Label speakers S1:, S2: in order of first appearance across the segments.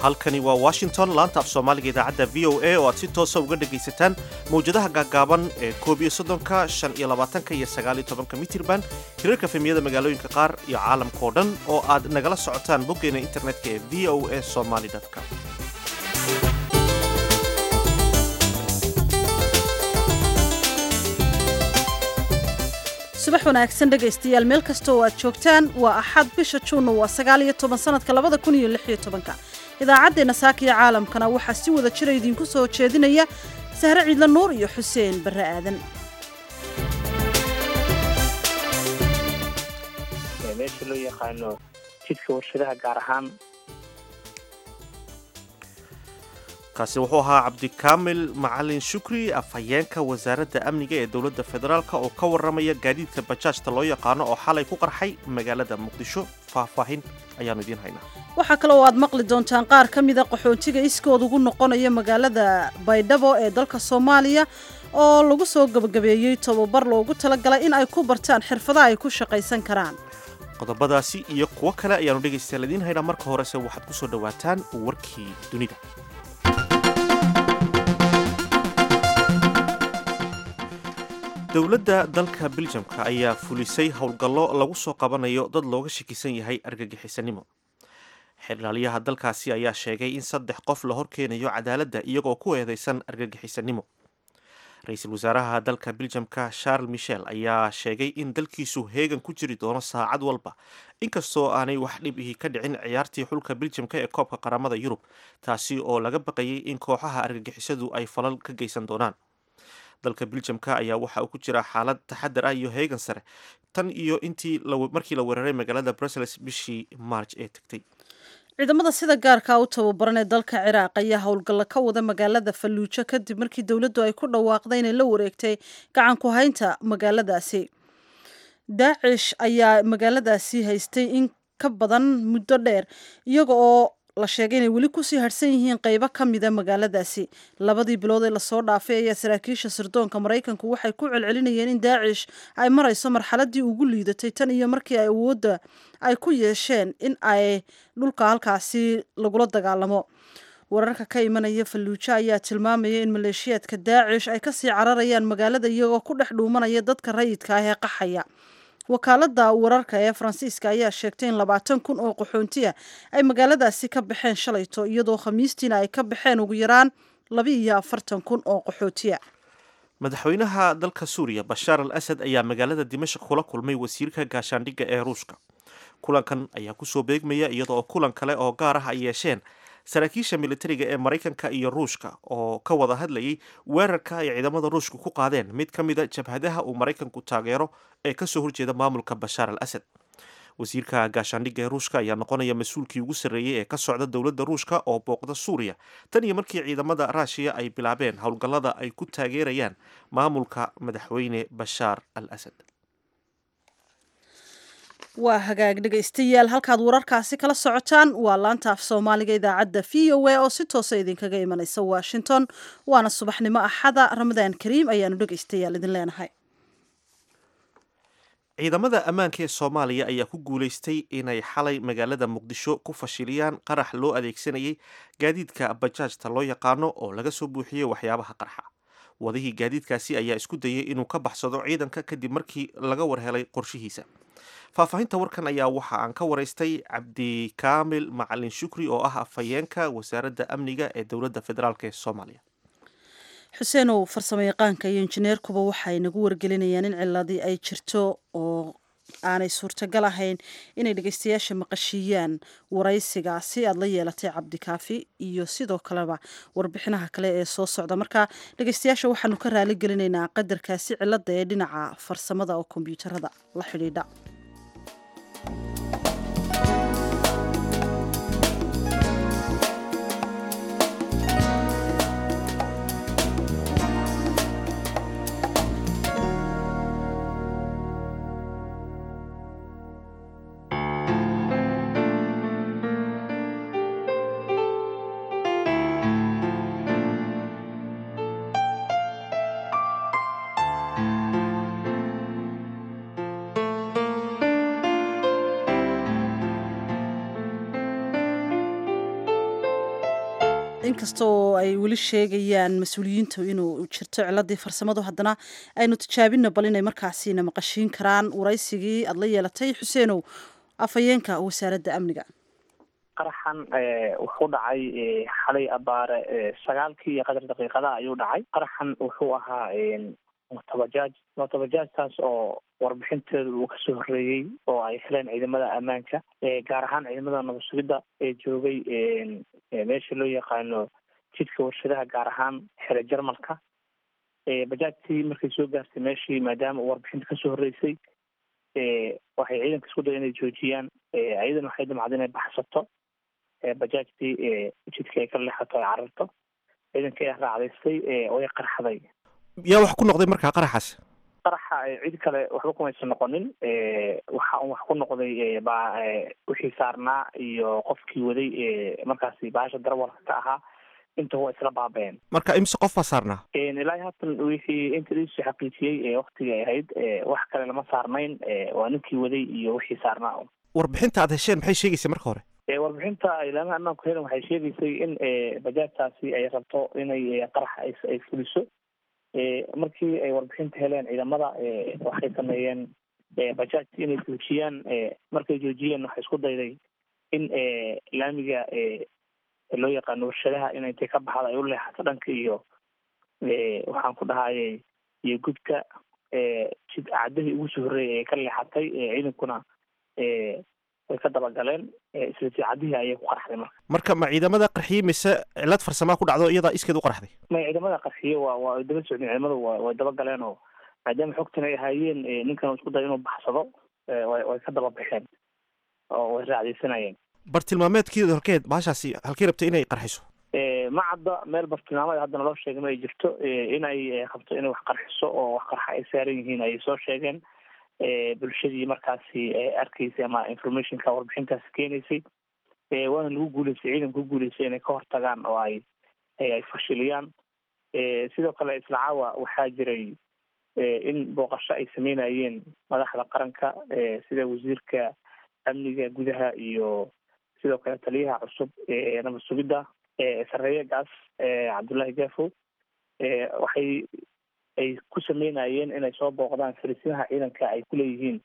S1: halkani waa washington laanta af soomaaliga idaacadda v o a oo aad si toosa uga dhegaysataan mawjadaha gaaggaaban ee koob iyo soddonka shan iyo labaatanka iyo sagaal iyo tobanka mitirban hirarka femiyada magaalooyinka qaar iyo caalamka oo dhan oo aad nagala socotaan boggeena internetka ee v o a somaly com
S2: subax wanaagsan dhegaystayaal meel kasta oo aad joogtaan waa axad bisha juunna waa sagaal iyo toban sanadka labada kun iyo lix iyo tobanka idaacaddeenna saakiya caalamkana waxaa si wada jira idinku soo jeedinaya sahre ciidla nuur iyo xuseen barre aadan
S3: meesha loo yaqaano jidka warshadaha gaar ahaan
S1: kaasi wuxuu ahaa cabdikaamil macalin shukri afhayeenka wasaaradda amniga ee dowladda federaalk oo ka warramaya gaadiidka bajaajta loo yaqaano oo xalay ku qarxay magaalada muqdisho faahfaahin ayaannu idiin haynaa
S2: waxaa kale oo aad maqli doontaan qaar ka mida qaxoontiga iskood ugu noqonaya magaalada baydhabo ee dalka soomaaliya oo lagu soo gebagabeeyey tobabar loogu talagalay in ay ku bartaan xirfadaha ay ku shaqaysan karaan
S1: qodobadaasi iyo kuwo kale ayaannu dhegaystayaal idiin haynaa marka horese waxaad ku soo dhowaataan warkii dunida dowladda dalka biljamka ayaa fulisay howlgallo lagu soo qabanayo dad looga shakisan yahay argagixisanimo xilaalyaha dalkaasi ayaa sheegay in saddex qof la horkeenayo cadaaladda iyagoo ku eedeysan argagixisanimo ra-iisul wasaaraha dalka biljamka charles michel ayaa sheegay in dalkiisu heegan ku jiri doono saacad walba inkastoo aanay wax dhib ihi ka dhicin ciyaartii xulka biljamka ee koobka qaramada yurub taasi oo laga baqayay in kooxaha argagixisadu ay falal ka geysan doonaan dalka biljamka ayaa waxa uu ku jiraa xaalad taxadar ah iyo heegan sare tan iyo intii markii la weeraray magaalada brussels bishii march ee tagtay
S2: ciidamada sida gaarka u tababaran ee dalka ciraaq ayaa howlgalla ka wada magaalada falluujo kadib markii dowladdu ay ku dhawaaqday inay la wareegtay gacan ku haynta magaaladaasi daacish ayaa magaaladaasi haystay in ka badan muddo dheer iyaga oo la sheegay inay weli kusii harhsan yihiin qaybo ka mida magaaladaasi labadii bilood ee lasoo dhaafay ayaa saraakiisha sirdoonka maraykanku waxay ku celcelinayeen in daacish ay marayso marxaladii ugu liidatay tan iyo markii ay awoodda ay ku yeesheen in ay dhulka halkaasi lagula dagaalamo wararka ka imanaya falluujo ayaa tilmaamaya in maleeshiyaadka daacish ay kasii cararayaan magaalada iyagoo ku dhex dhuumanaya dadka rayidka ah ee qaxaya wakaalada wararka ee faransiiska ayaa sheegtay in labaatan kun oo qaxoontiya ay magaaladaasi ka baxeen shalayto iyadoo khamiistiina ay ka baxeen ugu yaraan laba iyo afartan kun oo qaxootiya
S1: madaxweynaha dalka suuriya bashaar al asad ayaa magaalada dimashq kula kulmay wasiirka gaashaandhigga ee ruushka kulankan ayaa kusoo beegmaya iyadoo kulan kale oo gaar ah ay yeesheen saraakiisha militariga ee maraykanka iyo ruushka oo ka wada hadlayay weerarka ay ciidamada ruushka ku qaadeen mid ka mida jabhadaha uu maraykanku taageero ee kasoo horjeeda maamulka bashaar al asad wasiirka gaashaandhigga ee ruushka ayaa noqonaya mas-uulkii ugu sarreeyey ee ka socda dowladda ruushka oo booqda suuriya tan iyo markii ciidamada raashiya ay bilaabeen howlgallada ay ku taageerayaan maamulka madaxweyne bashaar al asad
S2: waa hagaag dhegaystayaal halkaad wararkaasi kala socotaan waa laanta af soomaaliga idaacadda v o a oo si toosa idinkaga imanaysa washington waana subaxnimo axada ramadaan kariim ayaanu dhegaystayaal idin leenahay
S1: ciidamada ammaanka ee soomaaliya ayaa ku guulaystay inay xalay magaalada muqdisho ku fashiliyaan qarax loo adeegsanayay gaadiidka bajaajta loo yaqaano oo laga soo buuxiyey waxyaabaha qarxa wadihii gaadiidkaasi ayaa isku dayay inuu ka baxsado ciidanka kadib markii laga warhelay qorshihiisa faahfaahinta warkan ayaa waxa aan ka waraystay cabdikaamil macalin shukri oo ah afhayeenka wasaaradda amniga ee dowladda federaalk ee soomaaliya
S2: xuseenow farsamo yaqaanka iyo injineerkuba waxay nagu wargelinayaan in ciladii ay jirto oo aanay suurtagal ahayn inay dhegeystayaasha maqashiiyaan waraysigaasi aad la yeelatay cabdikaafi iyo sidoo kaleba warbixinaha kale ee soo socda marka dhegeystayaasha waxaanu ka raali gelinaynaa qadarkaasi cilada ee dhinaca farsamada oo kombyuutarada la xidhiidha inkasta oo ay weli sheegayaan mas-uuliyiintu inuu jirto ciladii farsamadu haddana aynu tijaabino bal inay markaasina maqashiin karaan waraysigii aada la yeelatay xuseenow afhayeenka wasaaradda amniga
S3: qaraxan wuxuu dhacay xalay abaare sagaalkii iyo qadar daqiiqadaha ayuu dhacay qaraxan wuxuu ahaa motobajaaj motobajaajtaas oo warbixinteedu uu kasoo horreeyey oo ay heleen ciidamada ammaanka gaar ahaan ciidamada nabad sugidda ee joogay meesha loo yaqaano jidka warshadaha gaar ahaan xere jarmalka bajaajtii markay soo gaartay meeshii maadaama uu warbixinta kasoo horreysay waxay ciidanka isku day inay joojiyaan iyadana waxay damacda inay baxsato bajaajtii jidka ay ka leexato ay cararto ciidanka ayaa raacdaystay way qarxday
S1: yaa wax ku noqday markaa qaraxaas
S3: qaraxa cid kale waxba kumaysan noqonin waxa un wax ku noqday ba wixii saarnaa iyo qofkii waday markaasi baasha darawalka ka ahaa inta waa isla baabeen
S1: marka imise qof baa saarnaa
S3: ilaahi haatan wixii inta isu xaqiijiyey waktigii ay ahayd wax kale lama saarnayn waa ninkii waday iyo wixii saarnaa
S1: warbixinta aad hesheen maxay sheegaysa marka hore
S3: warbixinta ilaamaha ammaanku helen waxay sheegaysay in bajaajtaasi ay rabto inay qarax ay fuliso markii ay warbixinta heleen ciidamada waxay sameeyeen bajaajti inay joojiyaan markay joojiyeen waxay isku dayday in laamiga loo yaqaano warshadaha in intay ka baxda ay u leexato dhanka iyo waxaan ku dhahayay iyo gudka jid cadahii ugu soo horreeyay ay ka leexatay ciidankuna way ka dabagaleen isla jidcadihii ayay ku qarxday marka
S1: marka ma ciidamada qarxiyey mise cilad farsamaa ku dhacdo iyadaa iskeed u qarxday
S3: may ciidamada qarxiye waa waa daba socdeen ciidamadu wa way dabagaleen oo maadaama xogtan ay ahaayeen ninkan isku day inuu baxsado way way ka daba baxeen oo way raacdaysanayeen
S1: bartilmaameedkeeda halkeed baashaasi halkii rabtay inay qarxiso
S3: ma cadda meel bartilmaameed haddana loo sheegay ma ay jirto inay qabto inay wax qarxiso oo wax qarxa ay saaran yihiin ayay soo sheegeen bulshadii markaasi arkaysay ama informationka warbixintaasi keenaysay waana lagu guuleystay ciidanka ku guuleystay inay ka hortagaan oo ay ay fashiliyaan sidoo kale isla caawa waxaa jiray in booqasho ay sameynayeen madaxda qaranka sida wasiirka amniga gudaha iyo sidoo kale taliyaha cusub ee nabad sugidda sareeyagaas cabdullaahi gafo waxay ay ku sameynayeen inay soo booqdaan fariisimaha ciidanka ay kuleeyihiin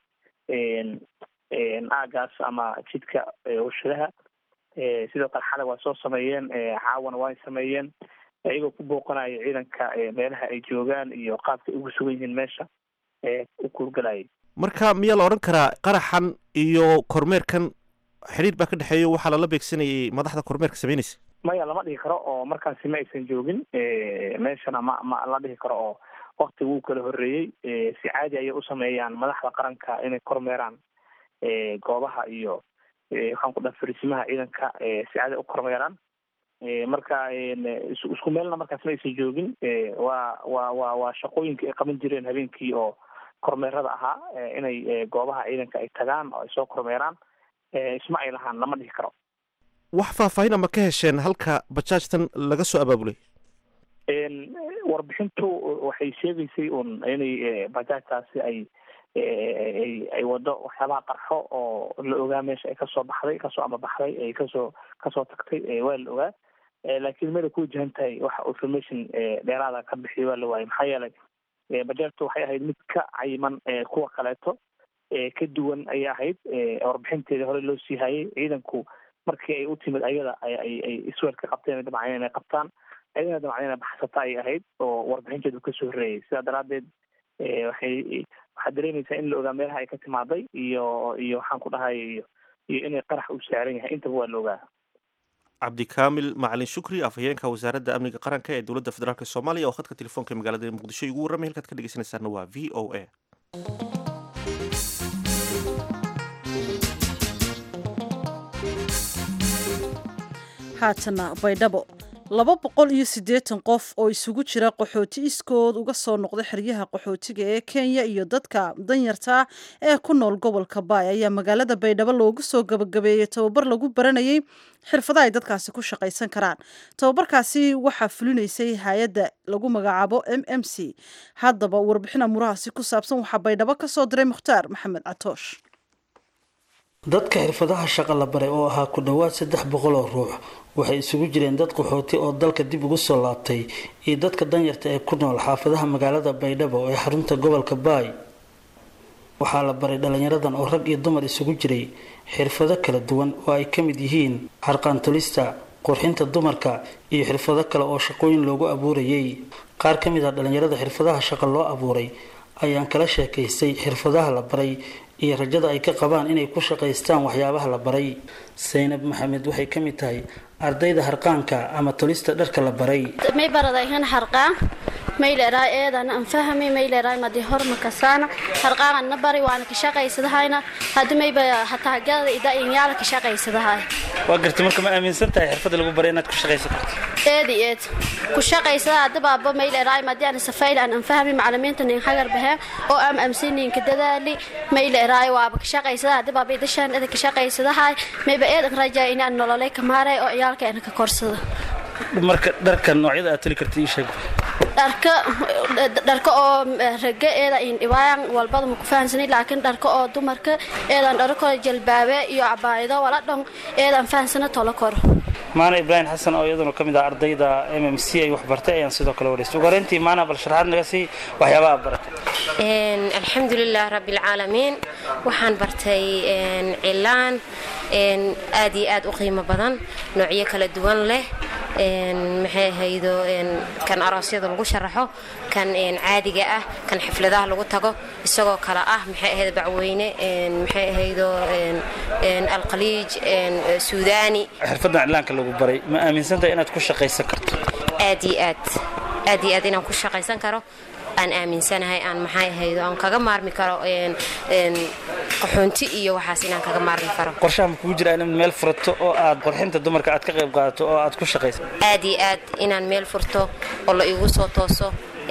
S3: aagaas ama jidka warshadaha sidoo kale xalay waa soo sameeyeen caawana waa sameeyeen iyagoo ku booqanaya ciidanka meelaha ay joogaan iyo qaabka ay ugu sugan yihiin meesha u kuurgalayay
S1: marka miyaa la odhan karaa qaraxan iyo kormeerkan xidhiir baa ka dhexeeyo waxaa lala beegsanayay madaxda kormeerka sameynaysa
S3: maya lama dhihi karo oo markaasi ma aysan joogin meeshana ma ma la dhihi karo oo wakti wuu kala horreeyey si caadi ayay u sameeyaan madaxda qaranka inay kormeeraan goobaha iyo waxaan ku dhaha fariisimaha ciidanka si caadi u kormeeraan marka isku meelna markaas ma aysan joogin waa waa waa waa shaqooyinka ay qaban jireen habeenkii oo kormeerada ahaa inay goobaha ciidanka ay tagaan oo ay soo kormeeraan isma ay lahaan lama dhihi karo
S1: wax faahfaahin ama ka hesheen halka bajaajtan laga soo abaabulay
S3: warbixintu waxay sheegaysay un inay bajaajtaasi ay ay ay wado waxyaabaha qarxo oo la ogaa meesha ay kasoo baxday kasoo amabaxday ay kasoo kasoo tagtay waa la ogaa laakiin meel ay ku wajahan tahay waxa information dheeraada ka bixiya waa la waayay maxaa yeelay bajaajtu waxay ahayd mid ka cayiman kuwa kaleeto ka duwan ayay ahayd warbixinteeda hore loo sii hayay ciidanku markii ay u timid ayada ay ay isweel ka qabteen damaceen inay qabtaan ayadana damaceen inay baxsata ay ahayd oo warbixinteedu kasoo horreeyay sidaa daraadeed waxay waxaad dareemaysaa in la ogaa meelaha ay ka timaaday iyo iyo waxaan ku dhahay iyo iyo inay qarax u saaran yahay intaba waa la ogaa
S1: cabdikaamil macalin shukri afhayeenka wasaaradda amniga qaranka ee dowladda federaalk soomaaliya oo khadka telefoonka magaalada muqdisho igu warramay halkaad ka dhegeysanaysaana waa v o a
S2: haatana baydhabo laba boqol iyo siddeetan qof oo isugu jira qaxooti iskood uga soo noqday xeryaha qaxootiga ee kenya iyo dadka danyarta ee ku nool gobolka baay ayaa magaalada baydhabo loogu soo gabagabeeyey tababar lagu baranayay xirfada ay dadkaasi ku shaqaysan karaan tababarkaasi waxaa fulinaysay hay-adda lagu magacaabo m m c haddaba warbixin amurahaasi ku saabsan waxaa baydhabo ka soo diray mukhtaar maxamed catoosh
S4: dadka xirfadaha shaqa la baray oo ahaa ku dhowaad saddex boqol oo ruux waxay isugu jireen dad qaxooti oo dalka dib ugu soo laabtay iyo dadka danyarta ee ku nool xaafadaha magaalada baydhabo ee xarunta gobolka baay waxaa la baray dhalinyaradan oo rag iyo dumar isugu jiray xirfado kala duwan oo ay ka mid yihiin xarqaantolista qurxinta dumarka iyo xirfado kale oo shaqooyin loogu abuurayay qaar ka mid ah dhalinyarada xirfadaha shaqa loo abuuray ayaan kala sheekaystay xirfadaha la baray iyo rajada ay ka qabaan inay ku shaqaystaan waxyaabaha la baray saynab maxamed waxay ka mid tahay ardayda harqaanka ama tolista dharka la baray
S5: may baradayhan harqaan mayleeraa eedan an fahmi mayleeraa madi horma kasaana harqaan na bari waana ka shaqaysadahayna hadii mayba hataa gada ida inyaala ka shaqaysadahay
S4: waa gartay marka ma aaminsan tahay xirfada lagu baray inaad ku shaqaysan karto
S5: eedi eed ku shaqaysada hadabaaba mayleeraa madi aan safayl aan an fahmi macalimiinta nin hagar baheen oo am amsiniinka dadaali mayleeraa waaba ka shaqaysada hadabaaba idashaan ida ka shaqaysadahay mayba eedan rajaa inaan nololay ka maaray oo ciyaalka aan ka korsada
S4: marka dharka noocyada aad toli karta ii sheeg
S5: dharka dharka oo raga eeda in dhibaayan walbada ma ku fahansanay laakiin dharka oo dumarka eedan dharka jalbaabe iyo cabaayado wala dhan eedan fahansana tolo kor
S4: maana ibraahim xasan oo iyaduna ka mid ah ardayda m m c ay wax bartay ayaan sidoo kale wareystay ugu horeyntii maana bal sharaxaad naga sii waxyaabaha aad baratay
S6: alxamdulilah rabbilcaalamiin waxaan bartay cilaan aad iyo aad u qiimo badan noocyo kala duwan leh maxay ahaydo kan aroosyada lagu sharaxo kan caadiga ah kan xifladaha lagu tago isagoo kale ah maxay ahayd bacweyne maxay ahaydo alqaliij suudaani
S4: xirfadan cilaanka lagu baray ma aaminsantahay inaad ku shaqaysan karto
S6: aad iyo aad aad iyo aad inaan ku shaqaysan karo aan aaminsanahay aan maxay ahaydo aan kaga maarmi karo qaxoonti iyo waxaas inaan kaga maarmi karo
S4: qorshaha ma kugu jira inaad meel furato oo aad qurxinta dumarka aad ka qayb qaadato oo aad ku shaqayso
S6: aad iyo aad inaan meel furto oo la igu soo tooso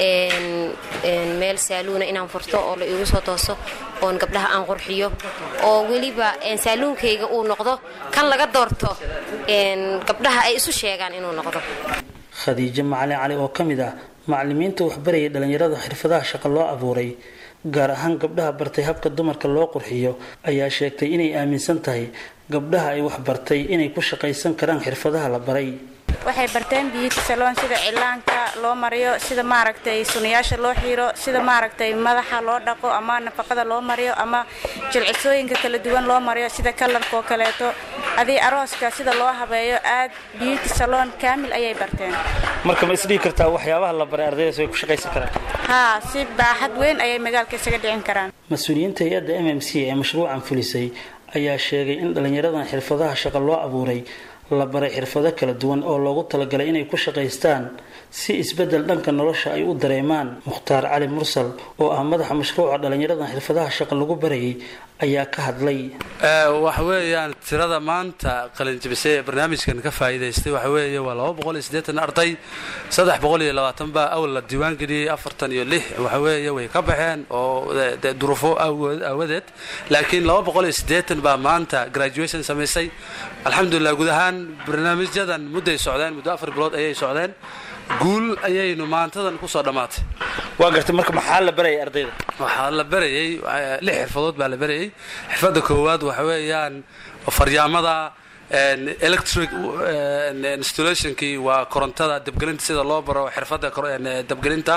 S6: meel saaluuna inaan furto oo la igu soo tooso oon gabdhaha aan qurxiyo oo weliba saaluunkayga uu noqdo kan laga doorto gabdhaha ay isu sheegaan inuu noqdo
S4: khadiijo macalin cali oo ka mid ah macalimiinta waxbarayay dhallinyarada xirfadaha shaqa loo abuuray gaar ahaan gabdhaha bartay habka dumarka loo qurxiyo ayaa sheegtay inay aaminsan tahay gabdhaha ay waxbartay inay ku shaqaysan karaan xirfadaha la baray
S7: waxay barteen biyuti saloon sida cilaanka loo mariyo sida maaragtay sunayaasha loo xiiro sida maaragtay madaxa loo dhaqo ama nafaqada loo mariyo ama jilcisooyinka kala duwan loo mariyo sida kalarka oo kaleeto adii arooska sida loo habeeyo aad biyuti saloon kaamil ayay barteen
S4: marka ma isdhihi kartaa waxyaabaha la baray ardaydaas way ku shaqaysan karaan
S7: haa si baaxad weyn ayay magaalka isaga dhicin karaan
S4: mas-uuliyiinta hay-adda m m c ee mashruucan fulisay ayaa sheegay in dhallinyaradan xirfadaha shaqa loo abuuray la baray xirfado kala duwan oo loogu talagalay inay ku shaqaystaan si isbeddel dhanka nolosha ay u dareemaan mukhtaar cali mursal oo ah madaxa mashruuca dhallinyaradan xirfadaha shaqa lagu barayay ayaa ka hadlay
S8: waxa weeyaan tirada maanta qalinjabisay ee barnaamijkan ka faa'iidaystay waxa weeye waa laba boqol iyo siddeetan arday saddex boqol iyo labaatan baa awal la diiwaan geliyey afartan iyo lix waxa weeye way ka baxeen oo durufo aawadeed laakiin laba boqol iyo siddeetan baa maanta graduation samaysay alxamdulilah guud ahaan barnaamijyadan mudday socdeen muddo afar bilood ayay socdeen guul ayaynu maantadan kusoo dhammaatay
S4: waa gartay marka maxaa la barayay ardayda
S8: waxaa la barayay lix xirfadood baa la barayay xirfadda koowaad waxa weeyaan faryaamada electric installationkii waa korontada dabgelinta sida loo baro xirfadda dabgelinta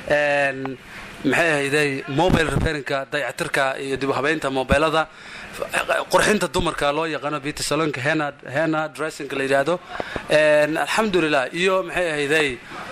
S8: maxay ahayday mobile repairinka dayactirka iyo dib u habeynta mobilada qurxinta dumarka loo yaqaano beauty salonka hena hena dressingka la yidhaahdo alxamdulilah iyo maxay ahayday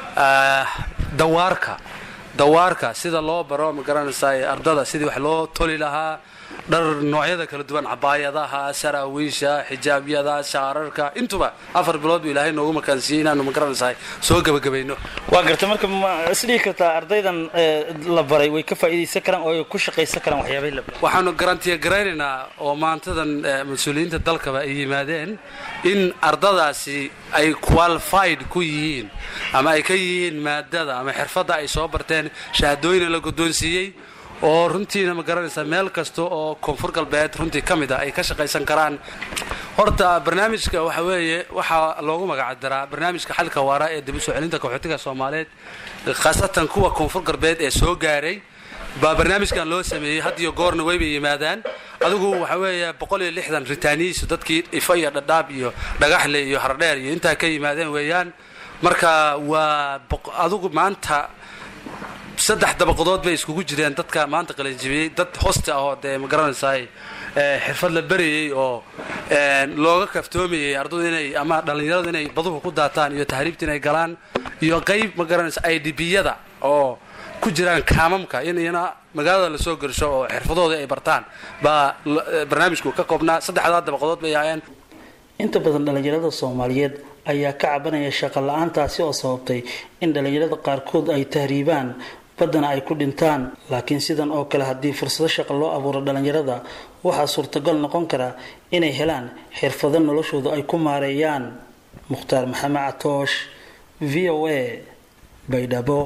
S8: dawaarka dawaarka sida loo baro ma garanaysaa ardada sidii wax loo toli lahaa dhar noocyada kala duwan cabaayadaha saraawiisha xijaabyada shaararka intuba afar bilood buu ilaahay noogu makaansiiyey inaanu ma garanaysaa soo gebagabayno
S4: waa gartay marka ma isdhihi kartaa ardaydan la baray way ka faa'iidaysan karaan oo ay ku shaqaysan karaan waxyaabay la baray
S8: waxaanu garantiya garaynaynaa oo maantadan mas-uuliyiinta dalkaba ay yimaadeen in ardadaasi ay qualified ku yihiin ama ay ka yihiin maadada ama xirfadda ay soo barteen shahaadooyina la guddoonsiiyey oo runtiina ma garanaysaa meel kasta oo koonfur galbeed runtii ka mid ah ay ka shaqaysan karaan horta barnaamijka waxa weeye waxaa loogu magacdaraa barnaamijka xalka waara ee dib u soo celinta qaxootiga soomaaliyeed khaasatan kuwa koonfur galbeed ee soo gaaray baa barnaamijkan loo sameeyey had iyo goorna waybay yimaadaan adigu waxa weeye boqol iyo lixdan ritaaniyiisu dadkii ifa iyo dhadhaab iyo dhagaxle iyo hardheer iyo intaa ka yimaadeen weeyaan marka waa adigu maanta saddex dabaqadood bay iskugu jireen dadka maanta qalanjibiyey dad hosta ahoo dee ma garanaysaay xirfad la berayey oo looga kaftoomayey ardadu inay ama dhallinyaradu inay baduhu ku daataan iyo tahriibta inay galaan iyo qayb ma garanaysa i d b-yada oo ku jiraan kaamamka in iyana magaalada lasoo gersho oo xirfadooda ay bartaan baa barnaamijku ka koobnaa saddexdaa dabaqadood bay ahaayeen
S4: inta badan dhallinyarada soomaaliyeed ayaa ka cabanaya shaqo la-aantaasi oo sababtay in dhallinyarada qaarkood ay tahriibaan baddana ay ku dhintaan laakiin sidan oo kale haddii fursado shaqo loo abuuro dhallinyarada waxaa suurtagal noqon kara inay helaan xirfado noloshooda ay ku maareeyaan mukhtaar maxamed catoosh v o a baydhabo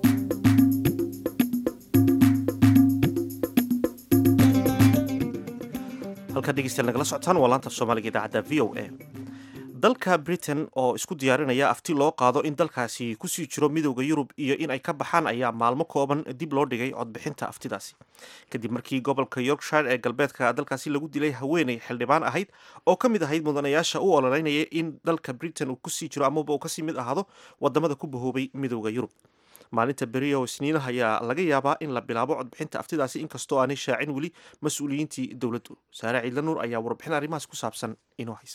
S1: halkaad dhegeystayaal nagala socotaan waa laanta soomaaliga idaacadda v o a dalka britain oo isku diyaarinaya afti loo qaado in dalkaasi kusii jiro midowda yurub iyo in ay ka baxaan ayaa maalmo kooban dib loo dhigay codbixinta aftidaasi kadib markii gobolka yorkshire ee galbeedka dalkaasi lagu dilay haweeney xildhibaan ahayd oo ka mid ahayd mudanayaasha u ololeynaya in dalka britain uu kusii jiro amaba uu kasii mid ahaado wadamada ku bahoobay midowda yurub maalinta beri oo isniinaha ayaa laga yaabaa in la bilaabo codbixinta aftidaasi inkastoo aanay shaacin weli mas-uuliyiintii dowladdu saare ciidla nuur ayaa warbixin arrimahaas ku saabsan inoo haysa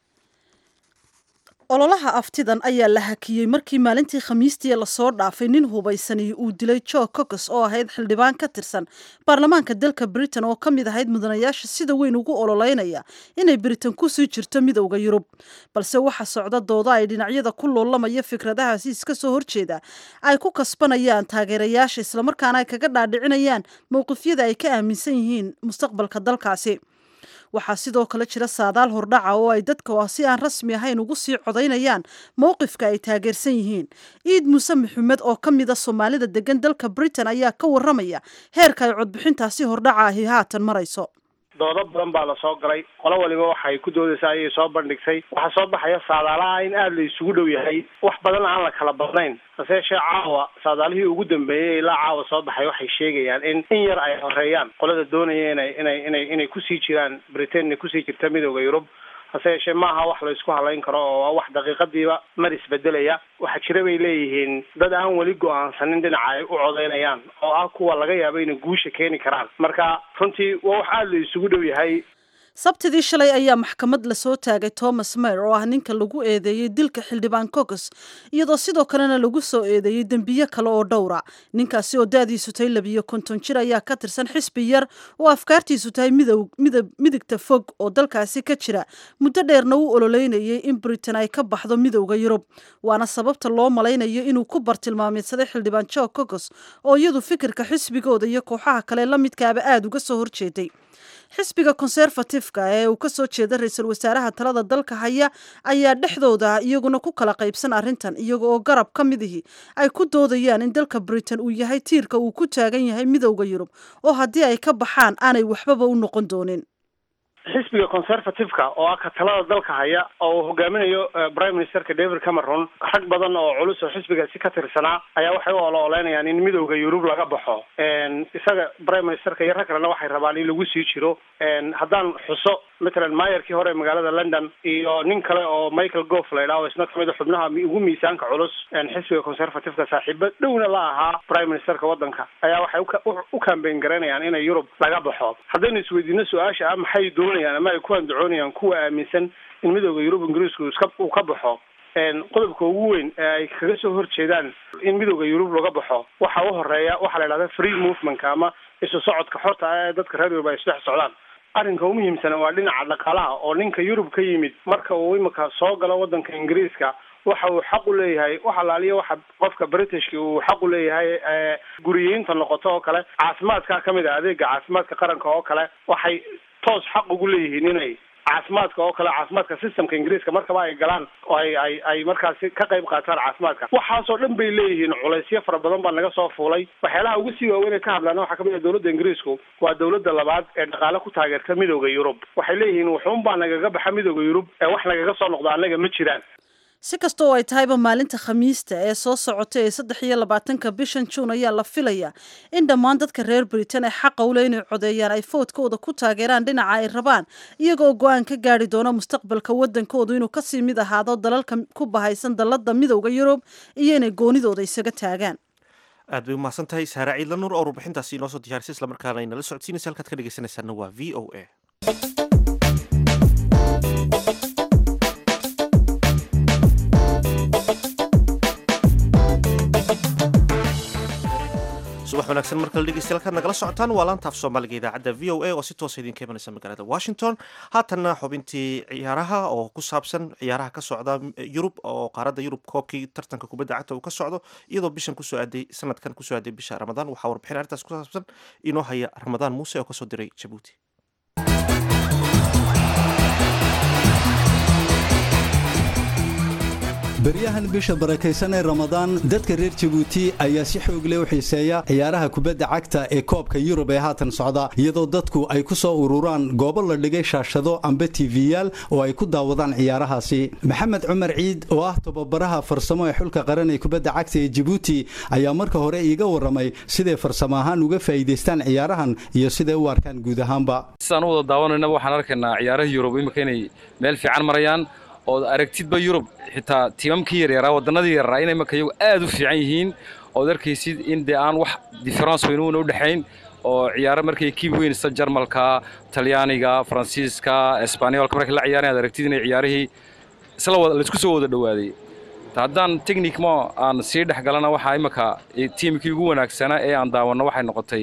S2: ololaha aftidan ayaa la hakiyey markii maalintii khamiistii lasoo dhaafay nin hubaysani uu dilay jo cocos oo ahayd xildhibaan ka tirsan baarlamaanka dalka britain oo ka mid ahayd mudanayaasha sida weyn ugu ololeynaya inay britain kusii jirto midowda yurub balse waxa socda dooda ay dhinacyada ku loolamaya fikradahaasi iska soo horjeeda ay ku kasbanayaan taageerayaasha islamarkaana ay kaga dhaadhicinayaan mowqifyada ay ka aaminsan yihiin mustaqbalka dalkaasi waxaa sidoo kale jira saadaal hordhaca oo ay dadka si aan rasmi ahayn ugu sii codaynayaan mowqifka ay taageersan yihiin ciid muuse maxamed oo ka mida soomaalida degan dalka britain ayaa ka waramaya heerka ay codbixintaasi hordhaca ahi haatan marayso
S9: doodo badan baa lasoo galay qolo waliba waxay ku doodaysaa ayay soo bandhigtay waxaa soo baxaya saadaalaha in aada la isugu dhow yahay wax badan aan la kala badnayn hase yeeshee caawa saadaalihii ugu dambeeyey ilaa caawa soo baxay waxay sheegayaan in in yar ay horeeyaan qolada doonaya inay inay inay inay kusii jiraan britain inay kusii jirta midowda yurub hase yeeshee maaha wax la isku halayn karo oo waa wax daqiiqadiiba mar isbedelaya waxaa jira bay leeyihiin dad aan weli go-aansanin dhinaca ay u codeynayaan oo ah kuwa laga yaabo inay guusha keeni karaan marka runtii waa wax aada la isugu dhow yahay
S2: sabtidii shalay ayaa maxkamad lasoo taagay thomas mayer oo ah ninka lagu eedeeyey dilka xildhibaan cocos iyadoo sidoo kalena lagu soo eedeeyey dembiyo kale oo dhowra ninkaasi oo da-diisu tahay labiyo konton jir ayaa ka tirsan xisbi yar oo afkaartiisu tahay midow midab midigta fog oo dalkaasi ka jira muddo dheerna u ololeynayay in britain ay ka baxdo midowda yurub waana sababta loo malaynayo inuu ku bartilmaameedsaday xildhibaan jo cocos oo iyadu fikirka xisbigooda iyo kooxaha kale la midkaaba aada uga soo horjeeday xisbiga conservatifeka ee uu kasoo jeeda ra-iisul wasaaraha talada dalka haya ayaa dhexdooda iyaguna ku kala qaybsan arrintan iyaga oo garab ka midihii ay ku doodayaan in dalka britain uu yahay tiirka uu ku taagan yahay midowda yurub oo haddii ay ka baxaan aanay waxbaba u noqon doonin
S9: xisbiga conservativeka oo ah ka talada dalka haya oo uu hogaaminayo prime ministerka david cameron rag badan oo culus oo xisbigaasi ka tirsanaa ayaa waxay u olo-oleynayaan in midowda yurub laga baxo isaga prime ministerka iyo rag kalena waxay rabaan in lagu sii jiro haddaan xuso matalan maayarkii hore magaalada london iyo nin kale oo michael goff la idhaho isna kamid a xubnaha ugu miisaanka culus xisbiga conservativeka saaxiibo dhowna la ahaa prime ministerka waddanka ayaa waxay u kambeyn garaynayaan inay yurub laga baxo haddaynu isweydiino su-aasha ah maxay doonayaan ama ay ku andacoonayaan kuwa aaminsan in midowda yurub ingiriisku iska uu ka baxo qodobka ugu weyn ee ay kaga soo horjeedaan in midowda yurub laga baxo waxa u horeeya waxaa la idhahda free movementka ama isu socodka xorta ah ee dadka reer yurub ay isdhex socdaan arrinka u muhiimsana waa dhinaca dhaqaalaha oo ninka yurub ka yimid marka uu imika soo galo waddanka ingiriiska waxa uu xaq u leeyahay wax alaaliya waxa qofka britishka uu xaq u leeyahay guriyeynta noqoto oo kale caafimaadka kamid ah adeega caafimaadka qaranka oo kale waxay toos xaq ugu leeyihiin inay caafimaadka oo kale caafimaadka systemka ingiriiska markaba ay galaan oo ay ay ay markaasi ka qayb qaataan caafimaadka waxaasoo dhan bay leeyihiin culaysyo fara badan baa naga soo fuulay waxyaalaha ugu sii waaweyn ay ka hadlaan waxaa kamid ah dowladda ingiriisku waa dowladda labaad ee dhaqaale ku taageerta midowda yurub waxay leeyihiin wuxuun baa nagaga baxa midowda yurub ee wax nagaga soo noqda annaga ma jiraan
S2: si kasta oo ay tahayba maalinta khamiista ee soo socota ee saddex iyo labaatanka bishan juun ayaa la filayaa in dhammaan dadka reer britain ee xaqa ule inay codeeyaan ay foodkooda ku taageeraan dhinaca ay rabaan iyagoo go-aan ka gaari doona mustaqbalka wadankoodu inuu kasii mid ahaado dalalka ku bahaysan dalada midowda yurub iyo inay goonidooda isaga taagaan
S1: aad bay umahadsan tahay saare ciidla nuur oo warbixintaasi inoo soo diyaarisay islamarkaana inala socodsiinaysa halkaad ka dhegeysanaysaana waa v o a subax wanaagsan mar kale dhegeystayaal kaad nagala socotaan waa laantaaf soomaaliga idaacadda v o a oo si toosa idinka imanaysa magaalada washington haatanna xubintii ciyaaraha oo ku saabsan ciyaaraha ka socda yurub oo qaaradda yurub koobkii tartanka kubadda cagta uu ka socdo iyadoo bishan kusoo aaday sanadkan kusoo aaday bisha ramadaan waxaa warbixin arrintaas ku saabsan inoo haya ramadaan muuse oo kasoo diray jabuuti
S10: baryahan bisha barakaysan ee ramadaan dadka reer jabuuti ayaa si xoog leh u xiiseeya ciyaaraha kubadda cagta ee koobka yurub ee haatan socda iyadoo dadku ay ku soo ururaan goobo la dhigay shaashado amba tiifiyaal oo ay ku daawadaan ciyaarahaasi maxamed cumar ciid oo ah tababaraha farsamo ee xulka qaran ee kubadda cagta ee jabuuti ayaa marka hore iiga warramay siday farsamo ahaan uga faa'iidaystaan ciyaarahan iyo siday u arkaan guud ahaanba
S11: sidaan u wada daawanaynaba waxaan arkaynaa ciyaaraha yurub imika inay meel fiican marayaan ood aragtidba yurub xitaa tiimamkii yaryaraa wadannadii yaryaraa inay marka iyagu aad u fiican yihiin ood arkaysid in dee aan wax difference weyn uuna u dhexayn oo ciyaaro markay kiib weyn sida jarmalka talyaaniga faransiiska esbaaniyolka markay la ciyaarayan ad aragtid inay ciyaarihii isla wada laisku soo wada dhowaaday haddaan technic mo aan sii dhex galana waxaa imaka tiimkii ugu wanaagsanaa ee aan daawanno waxay noqotay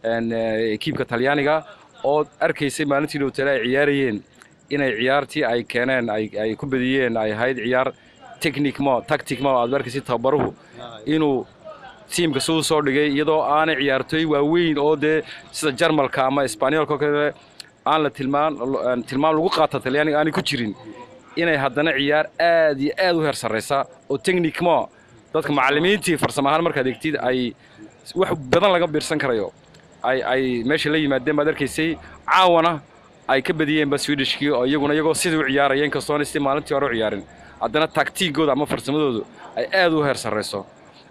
S11: kiibka talyaaniga ood arkaysay maalintii dhowtale ay ciyaarayeen inay ciyaartii ay keeneen ay ku badiyeen ay ahayd ciyaar technicmo tacticmo aad arkaysid tababaruhu inuu tiimka siduu soo dhigay iyadoo aanay ciyaartooy waaweyn oo dee sida jarmalka ama esbaaniyolka oo kale aan la tilmaan tilmaam lagu qaata talyaaniga aanay ku jirin inay haddana ciyaar aad iyo aad u heer sarraysa oo technicmo dadka macallimiintii farsamo ahaan markaad egtid ay wax badan laga biirsan karayo ay ay meesha la yimaadeen baad arkaysay caawana ay ka badiyeenba swedishkii oo iyaguna iyagoo sidii u ciyaaraya inkastoona sidii maalintii hore u ciyaarin haddana taktiigooda ama farsamadoodu ay aad u heer sarrayso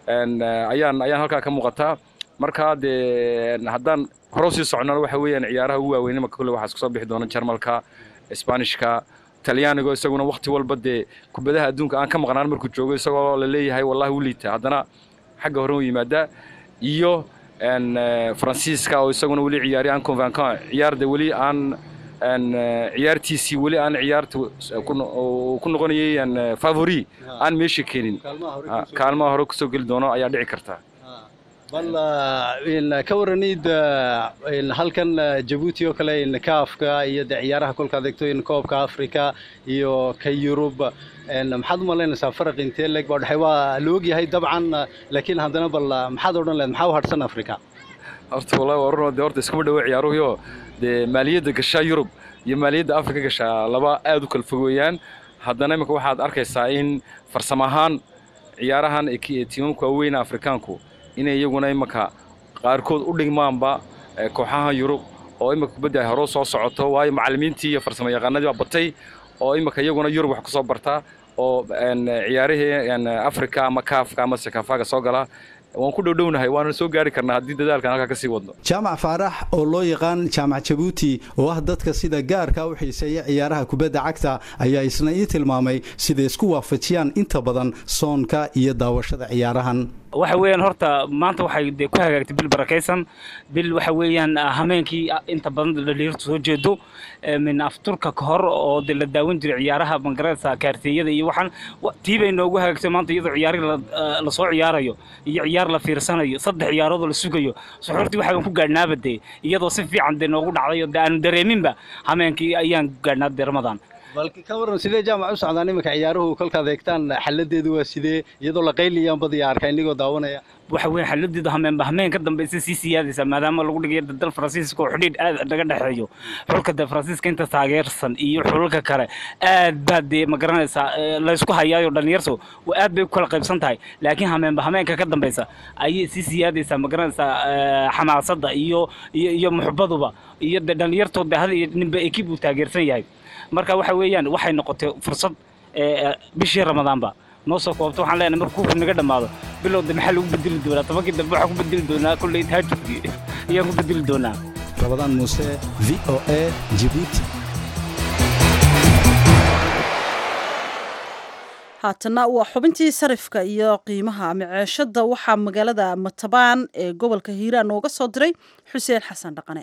S11: ayaan ayaan halkaa ka muuqataa markaa dee haddaan hore sii socnona waxa weeyaan ciyaaraha ugu waaweyn imaka kulle waxaa isku soo bixi doona jarmalka isbaanishka talyaanigo isaguna wakhti walba dee kubadaha adduunka aan ka maqnaan markuu joogo isagoo la leeyahay wallahi u liita haddana xagga hore u yimaadaa iyo faransiiska oo isaguna weli ciyaari aan convancan ciyaarda weli aan ciyaartiisii weli aan ciyaarta ku noqonayay favori aan meesha keenin kaalmaha hore kusoo geli doono ayaa dhici karta
S10: bal ka waranid halkan jabuuti oo kale kaafka iyo de ciyaaraha kolka adeegto koobka africa iyo ka yurub maxaad u malaynaysaa faraq intee leeg baa dhexay waa la ogyahay dabcan laakiin haddana bal maxaad odhan lehed maxaa u hadhsan africa
S11: horta wallahi waa run dee horta iskuma dhawo ciyaaruhuyo dee maaliyadda gashaa yurub iyo maaliyadda afrika gashaa laba aad u kala fog weeyaan haddana imika waxaad arkaysaa in farsamo ahaan ciyaarahan tiimamka waaweyna afrikaanku inay iyaguna imika qaarkood u dhigmaanba kooxaha yurub oo imika kubadda ay hore soo socoto waayo macallimiintii iyo farsamo yaqaanadii baa batay oo imika iyaguna yurub wax ku soo bartaa oo ciyaarihii afrika ama kaafka ama sekafaga soo gala waan ku dhowdhownahay waana soo gaari karnaa haddii dadaalkan halkaa ka sii wadno
S10: jaamac faarax oo loo yaqaan jaamac jabuuti oo ah dadka sida gaarka u xiiseeya ciyaaraha kubadda cagta ayaa isna ii tilmaamay siday isku waafajiyaan inta badan soonka iyo daawashada ciyaarahan
S12: waxa weeyaan horta maanta waxay dee ku hagaagtay bil barakaysan bil waxa weeyaan hameenkii inta badan dhaliirtu soo jeedo min afturka ka hor oo de la daawan jiray ciyaaraha bangareedka kaarteeyada iyo waxaan tii bay noogu hagaagtay maanta iyadoo ciyaari la soo ciyaarayo iyo ciyaar la fiirsanayo saddex ciyaaroodoo la sugayo suxuurtii waxaan ku gaadhnaaba dee iyadoo si fiican dee noogu dhacday oo de aanu dareeminba hameenkii ayaan gaadhnaa dee ramadaan
S10: bal ka waran sidee jaamac u socdaan iminka ciyaaruhu kolkaad eegtaan xaladeedu waa sidee iyadoo la qayliyaan badiya arka inigoo daawanaya
S12: waxa weeye xaladeedu hameenba hameen ka dambaysa sii siyaadaysa maadaama lagu dhigayo dal faransiiska oo xidhiidh aad naga dhexeeyo xulka de faransiiska inta taageersan iyo xulalka kale aad baa dee ma garanaysaa laysku hayaayo dhalinyartu aad bay ku kala qaybsan tahay laakiin hameenba hameenka ka dambaysa ayay sii siyaadaysaa ma garanaysaa xamaasadda iyo iyo iyo muxubaduba iyo de dhalinyartood de hada iyo ninba ekib uu taageersan yahay marka waxa weeyaan waxay noqotay fursad ee bishii ramadaanba noo soo koobto waxaan leenahay markuu kufri naga dhammaado bilowda maxaa lagu bedeli doonaa tobankii dambe waxaan ku bedeli doonaa kolley tahajudkii ayaan ku bedeli doonaa
S10: rabadaan muuse v o a jibuuti
S2: haatana waa xubintii sarifka iyo qiimaha maceeshada waxaa magaalada matabaan ee gobolka hiiraan nooga soo diray xuseen xasan dhaqane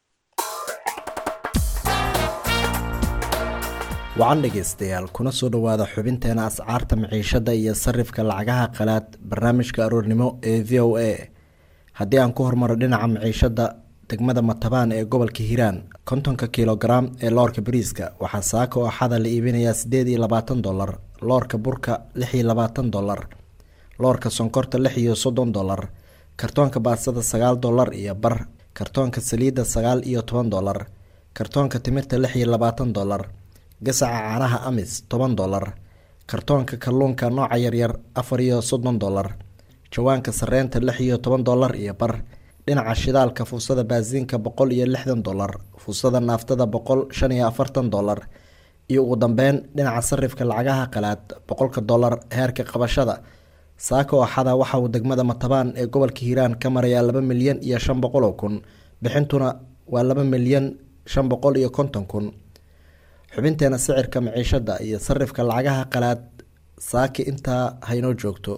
S13: wacan dhegaystayaal kuna soo dhowaada xubinteena ascaarta maciishada iyo sarifka lacagaha qalaad barnaamijka aroornimo ee v o a haddii aan ku hormaro dhinaca maciishada degmada matabaan ee gobolka hiiraan kontonka kilogaram ee loorka bariiska waxaa saaka oo axada la iibinayaa sideed iyo labaatan dolar loorka burka lix iyo labaatan dolar loorka sonkorta lix iyo soddon dolar kartoonka baasada sagaal dolar iyo bar kartoonka saliidda sagaal iyo toban dolar kartoonka timirta lix iyo labaatan dolar gasaca caanaha amis toban dolar kartoonka kalluunka nooca yaryar afar iyo soddon dolar jawaanka sareenta lix iyo toban dolar iyo bar dhinaca shidaalka fuusada baasiinka boqol iyo lixdan dolar fuusada naaftada boqol shan iyo afartan dolar iyo ugu dambeyn dhinaca sarifka lacagaha qalaad boqolka dolar heerka qabashada saaka oo axada waxa uu degmada matabaan ee gobolka hiiraan ka marayaa laba milyan iyo shan boqol oo kun bixintuna waa laba milyan shan boqol iyo konton kun xubinteena sicirka maciishada iyo sarifka lacagaha qalaad saaki intaa haynoo joogto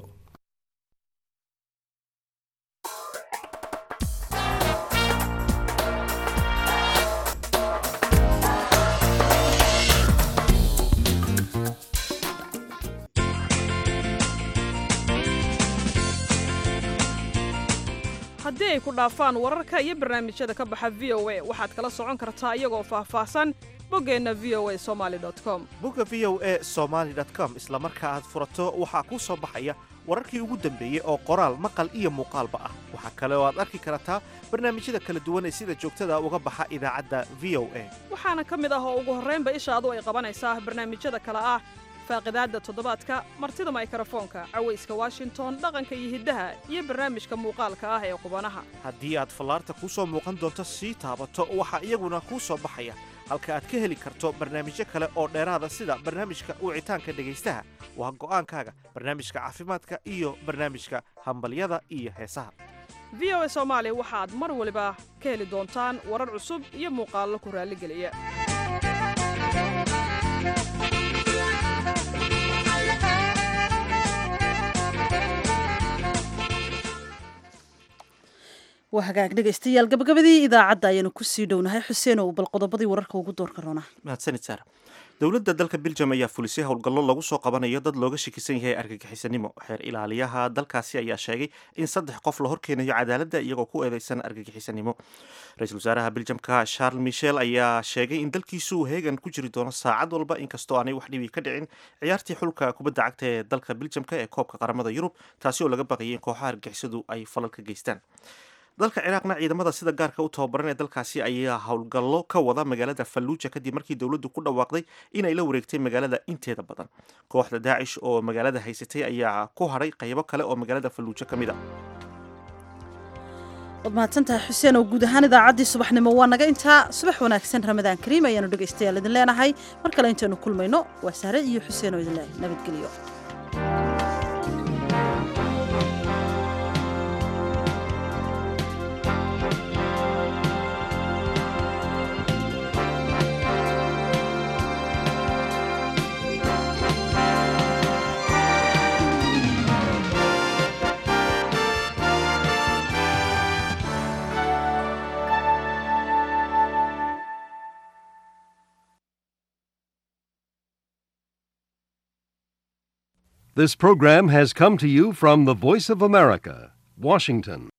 S14: haddii ay ku dhaafaan wararka iyo barnaamijyada ka baxa v o a waxaad kala socon kartaa iyagoo faahfaahsan boggeenna v o a somaali com
S1: bogga v o a somaali com isla marka aad furato waxaa kuu soo baxaya wararkii ugu dambeeyey oo qoraal maqal iyo muuqaalba ah waxaa kale oo aad arki kartaa barnaamijyada kala duwan ee sida joogtada uga baxa idaacadda v o a
S14: waxaana ka mid ah oo ugu horraynba ishaadu ay qabanaysaa barnaamijyada kale ah faaqidaadda toddobaadka martida maykrofoonka cawayska washington dhaqanka iyo hiddaha iyo barnaamijka muuqaalka ah ee qubanaha
S1: haddii aad fallaarta kuu soo muuqan doonto sii taabato waxaa iyaguna kuu soo baxaya halka aad ka heli karto barnaamijyo kale oo dheeraada sida barnaamijka wicitaanka dhegaystaha waa go'aankaaga barnaamijka caafimaadka iyo barnaamijka hambalyada iyo heesaha
S14: v o a soomaali waxaad mar waliba ka heli doontaan warar cusub iyo muuqaallo ku raalligeliya
S2: waa hagaag dhegaystayaal gabagabadii idaacadda ayaanu kusii dhownahay xuseen oo bal qodobadii wararka ugu doorka roona
S1: mahadsanid saara dowladda dalka biljam ayaa fulisay howlgallo lagu soo qabanayo dad looga shakisan yahay argagixisanimo xeer ilaaliyaha dalkaasi ayaa sheegay in saddex qof la horkeenayo cadaaladda iyagoo ku eedeysan argagixisanimo ra-iisul wasaaraha biljamka charles michel ayaa sheegay in dalkiisu uu heegan ku jiri doono saacad walba inkastoo aanay wax dhibi ka dhicin ciyaartii xulka kubadda cagta ee dalka biljamka ee koobka qaramada yurub taasi oo laga baqayay in kooxaha argagixisadu ay falal ka geystaan dalka ciraaqna ciidamada sida gaarka u tababaran ee dalkaasi ayaa howlgallo ka wada magaalada falluuja kadib markii dowladdu ku dhawaaqday inay la wareegtay magaalada inteeda badan kooxda daacish oo magaalada haysatay ayaa ku hadhay qaybo kale oo magaalada falluujo ka mid a
S2: waad mahadsantahay xuseen oo guud ahaan idaacaddii subaxnimo waa naga intaa subax wanaagsan ramadaan kariim ayaanu dhegaystayaal idin leenahay mar kale intaynu kulmayno waa saare iyo xuseen oo idin leehay nabadgelyo
S15: This program has come to you from the Voice of America, Washington.